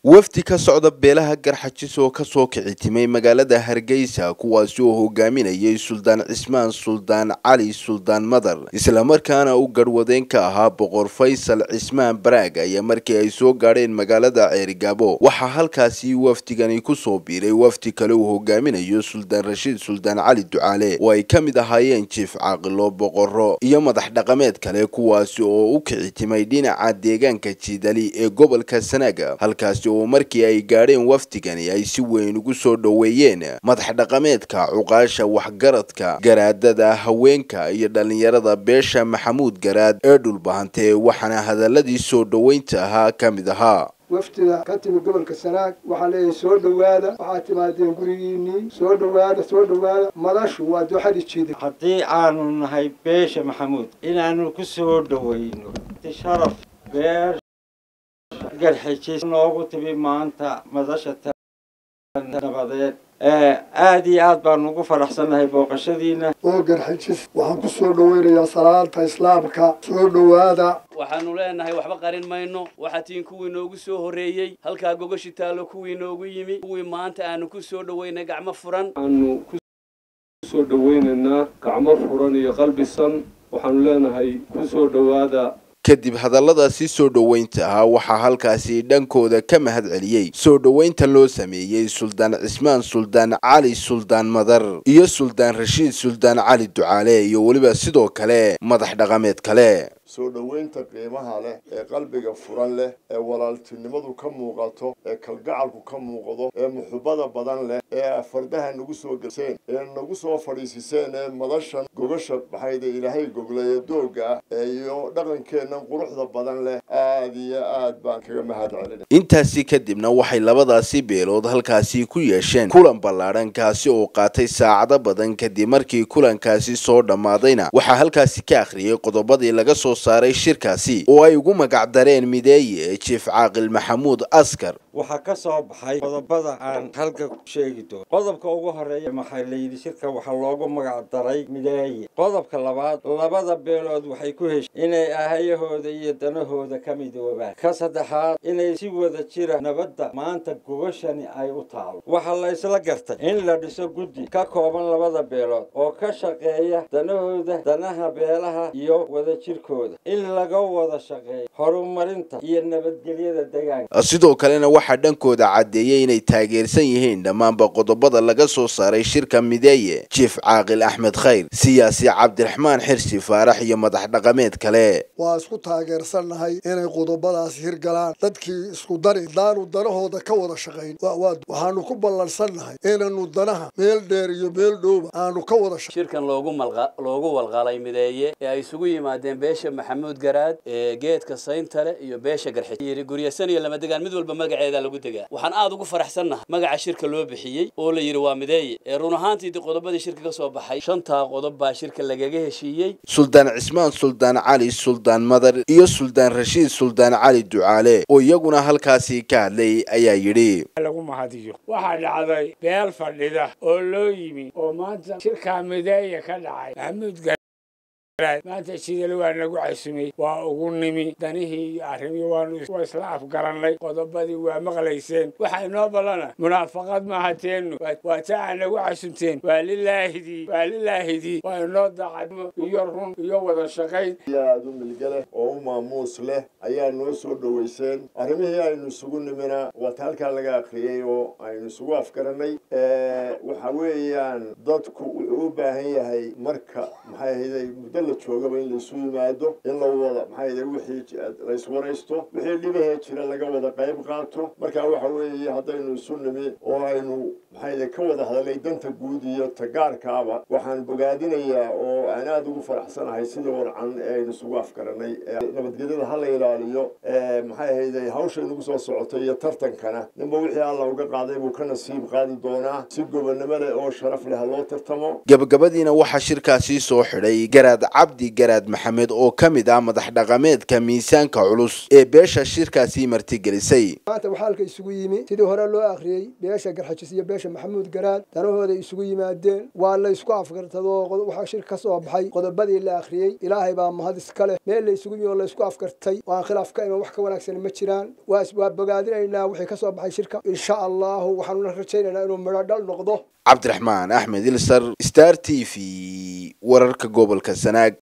wafdi ka socda beelaha garxajis oo kasoo kici timay magaalada hargeysa kuwaasi oo hogaaminayay suldaan cismaan suldaan cali suldaan madar islamarkaana u garhwadeen ka ahaa boqor faysal cismaan baraag ayaa markii ay soo gaadheen magaalada ceerigaabo waxaa halkaasi wafdigani kusoo biiray wafdi kale uu hogaaminayo suldaan rashiid suldaan cali ducaale oo ay ka mid ahaayeen jiif caaqilo boqoro iyo madax dhaqameed kale kuwaasi oo u kici timay dhinaca deegaanka jiidali ee gobolka sanaaga halkaasi oo markii ay gaadheen wafdigani ay si weyn ugu soo dhoweeyeen madax dhaqameedka cuqaasha waxgaradka garaadada haweenka iyo dhallinyarada beesha maxamuud garaad ee dhulbahantee waxaana hadaladii soo dhoweynta ahaa ka mid ahaa wafdiga ka timi gobolka sanaag waxaa leeyahay soo dhowaada waxaad timaadeen gurigiinnii soo dhowaada soo dhowaada madashu waa dooxadii jiida haddii aanu nahay beesha maxamuud inaanu ku soo dhoweyno sharaf beer garxijis noogu timi maanta madasha nabadeed aada iyo aad baanu ugu faraxsannahay booqashadiina oo garxijis waxaan ku soo dhoweynayaa salaanta islaamka soo dhowaada waxaanu leenahay waxba qarin mayno waxaa tiin kuwii noogu soo horreeyey halkaa gogashi taallo kuwii noogu yimi kuwii maanta aanu ku soo dhoweynay gacmo furan waxaanu ku soo dhoweynaynaa gacmo furan iyo qalbisan waxaanu leenahay ku soo dhowaada kadib hadalladaasi soo dhoweynta ahaa waxaa halkaasi dhankooda ka mahad celiyey soo dhoweynta loo sameeyey suldaan cismaan suldaan cali suldaan madar iyo suldaan rashiid suldaan cali ducaale iyo weliba sidoo kale madax dhaqameed kale soo dhoweynta qiimaha leh ee qalbiga furan leh ee walaaltinimadu ka muuqato ee kalgacalku ka muuqdo ee muxubada badan leh ee fardaha nagu soo geseen ee nagu soo fadhiisiseen ee madashan gogasha maxayde ilaahay goglaya dooga ah ee iyo dhaqankeennan quruxda badan leh aada iyo aad baan kaga mahad celina intaasi kadibna waxay labadaasi beelood halkaasi ku yeesheen kulan ballaadhan kaasi oo qaatay saacado badan kadib markii kulankaasi soo dhammaadayna waxaa halkaasi ka akhriyey qodobadii laga soo saaray shirkaasi oo ay ugu magac dareen mideeye jiif caaqil maxamuud askar waxaa ka soo baxay qodobada aan halka ku sheegi doono qodobka ugu horeeya maxaa layidhi shirka waxaa loogu magac daray mideeye qodobka labaad labada beelood waxay ku heshay inay ahayahooda iyo danahooda ka midoobaan ka saddexaad inay si wada jira nabadda maanta gogashani ay u taalo waxaa la isla gartay in la dhiso guddi ka kooban labada beelood oo ka shaqeeya danahooda danaha beelaha iyo wadajirkooda in laga wada shaqeeyo horumarinta iyo nabadgelyada deegaanka sidoo kalena waxaa dhankooda caddeeyey inay taageersan yihiin dhammaanba qodobada laga soo saaray shirka mideeye jiif caaqil axmed khayr siyaasi cabdiraxmaan xirsi faarax iyo madax dhaqameed kale waa isku taageersannahay inay qodobadaas hirgalaan dadkii isku dari daanu danahooda ka wada shaqayn waxaanu ku ballansannahay inaynu danaha meel dheer iyo meel dhowba aanu ka wada shirkan loogu loogu walqalay mideeye ee ay isugu yimaadeen beesha maxamuud garaad ee geedka sayntale iyo beesha garxiyiri guryasan iyo lama degaan mid walba magaceeda lagu degaa waxaan aada ugu faraxsannahay magaca shirka loo bixiyey oo la yidhi waa mideeye ee run ahaantiidi qodobadii shirka ka soo baxay shantaa qodob baa shirka lagaga heshiiyey suldaan cismaan suldaan cali suldaan madar iyo suldaan rashiid suldaan cali ducaale oo iyaguna halkaasi ka hadlay ayaa yidhi lagu mahadiyo waxaa dhacday beel fadhida oo loo yimi oo maanta shirkaa mideeye ka dhacay maxamuud maanta sidale waa nagu casumay waa ugu nimi danihii iyo arrimii waanu waa isla afgarannay qodobadii waa maqlayseen waxaa inoo ballana munaafaqad maaha teennu waa taa aa nagu casumteen waa lilaahidii waa lilaahidii waa inoo daacadmo iyo run iyo wada shaqayn aada u milge leh oo u maamuus leh ayaa noo soo dhoweyseen arrimihii aynu isugu nimina waata halkaa laga akriyey oo aynu isugu afgarannay waxa weeyaan dadku wuxuu u baahan yahay marka maxay ahayday muddo la joogaba in laisu yimaado in la wada maxaa wixii laiswaraysto wixii dhibahee jira laga wada qayb qaato marka waxa weeye haddaynu isu nimi oo aynu maxaa ka wada hadalnay danta guud iyo tagaarkaaba waxaan bogaadinayaa oo aan aada ugu faraxsanahay sidii warcan ee aynu isugu afgaranay nabadgelyada ha la ilaaliyo maxay ahayday hawsha inagu soo socotay iyo tartankana ninba wixii alla uga qaaday buu ka nasiib qaadi doonaa si gobonnimo leh oo sharaf leh ha loo tartamo gabagabadiina waxaa shirkaasi soo xidhay garaad cabdi garaad maxamed oo ka mid ah madax dhaqameedka miisaanka culus ee beesha shirkaasi martigelisay maanta waxaa halka isugu yimi sidii hore loo akhriyey beesha garxajis iyo beesha maxamuud garaad danahooday isugu yimaadeen waa la isku afgartadoo waxaa shir ka soo baxay qodobadii la akhriyey ilaahay baa mahad iska leh meel la isugu yimi oo la isku afgartay oo aan khilaaf ka iman wax ka wanaagsan ma jiraan waa bogaadinaynaa wixii ka soo baxay shirka insha allahu waxaanuna rajaynaynaa inuu midho dhal noqdo cabdiraxmaan axmed ilsar star t v wararka gobolka sanaag